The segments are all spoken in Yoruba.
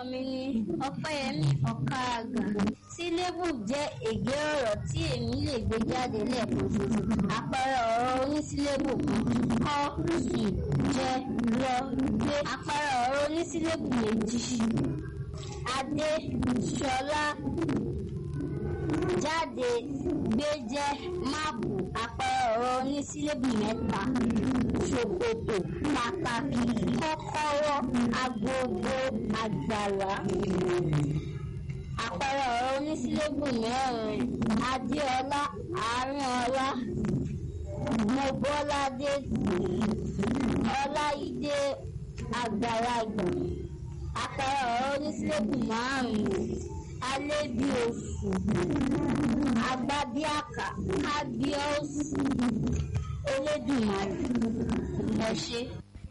mi ni ọpẹ́yẹmí ọ̀kàgà sílébù jẹ́ ègé ọ̀rọ̀ tí èmi lè gbé jáde lẹ́ẹ̀kan ṣoṣo àpẹẹrẹ ọ̀rọ̀ onísílébù kan kọ́ sì jẹ́ lọ gbé àpẹẹrẹ ọ̀rọ̀ onísílébù méjì adé ṣọlá jáde gbé jẹ́ máàpù àpẹẹrẹ ọ̀rọ̀ onísílébù mẹ́ta ṣòkòtò pàtàkì kọ́kọ́rọ́ agogo àgbàlá àpẹẹrẹ ọ̀rọ̀ onísílébù mẹ́rin adéọlá àárínọlá mọ́bọ́ládé ọláìdé àgbàlagbà àpẹẹrẹ ọ̀rọ̀ onísílébù márùn-ún alẹ́bí oṣù agbábíàkà ábíọ́sù elédùnmarè ẹ̀ṣẹ̀.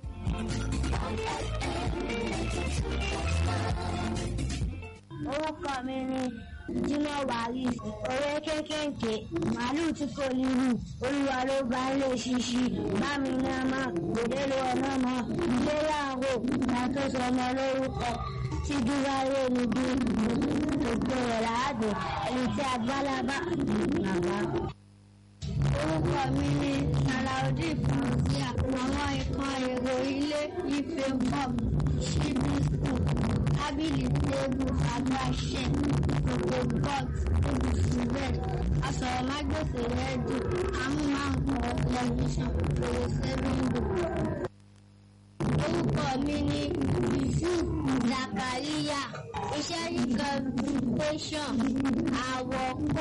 orúkọ mi ni jimoh waris ọ̀rẹ́ kékèké màálù tí kò lérù olúwa ló bá ń lè ṣíṣí bámi náà mọ òdèlè ọ̀nà mọ ilé láàrò látọ̀sọ ọmọ lórúkọ tí dúráyé ni bí gbogbo rẹ̀ láàbò ẹni tí agbálábà bàbá. orúkọ mi ni salaudeen fauzia àwọn ikán èrò ilé ife bob ṣíbí school tábìlì tébù àgbàṣe gbogbo pot ibùsùn bed asọ̀rọ̀mágbèsè rẹ́díò amúmáǹkọ tẹlifíṣàn fèrèsé wíńdò. orúkọ mi ni yusuf zakaria iṣẹ́ ní communication àwọ̀kọ́